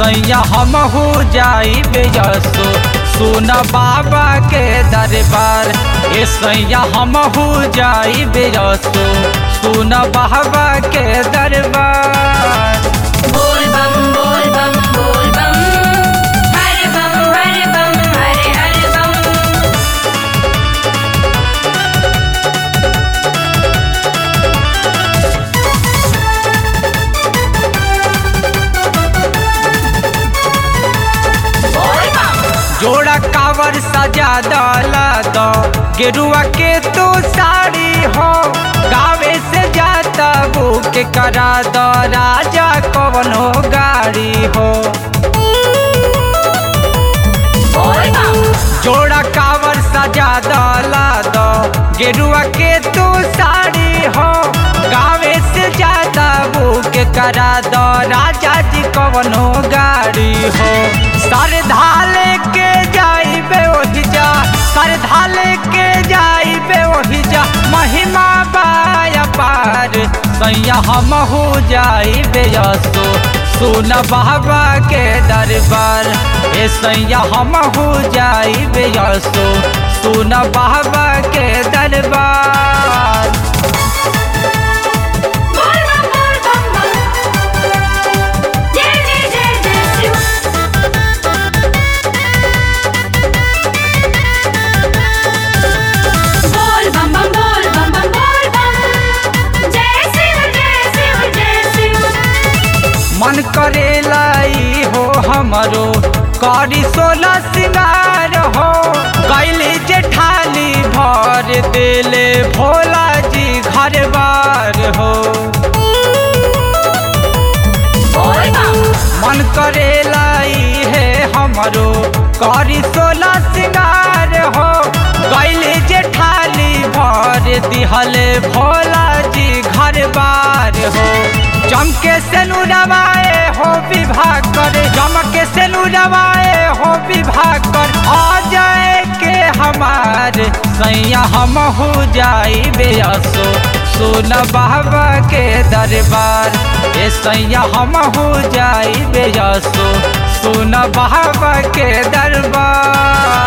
सैया हम हो जाई बेजसो सुन बाबा के दरबार ए सैया हम हो जाई बेजसो सुन बाबा के दरबार बोल बम बोल बम बोल बम हरे बम हरे बम हरे हरे बम बोल बम जोड़ा कावर सजा डाला दो गेरुआ के तो साड़ी हो गावे से जाता बुक करा दो राजा कवनो गाड़ी हो बोल बम जोड़ा कावर सजा डाला दो गेरुआ के तो साड़ी हो गावे से जाता बुक करा दो राजा जी कवनो गाड़ी हो सर ढाले के जाइबे ओहि जा सर ढाले के जाइबे ओहि जा महिमा बाया पार सैया हम हो जाइबे यसो सुन बाबा के दरबार ए सैया हम हो जाइबे यसो सुन बाबा के दरबार बोल बम बोल बम बम जय जय जय जय शिव बोल बम बम बोल बम बम बोल बम जय शिव जय शिव जय शिव मन करेला ई हो हमरो करी सोला सिंगार हो कैली जेठानी भर देले भोला जी घर बार हो बोल बम मन करेला ई है हमरो करी सोला सिंगार हो कैली जेठानी भर दिहले भोला जी घर बार हो चमके से नवाए हो विवाह कर चमके से नवाए हो विवाह कर आ जाए के हमार सैया हम हो जाई बेअसो सुन बाबा के दरबार ए सैया हम हो जाई बेअसो सुन बाबा के दरबार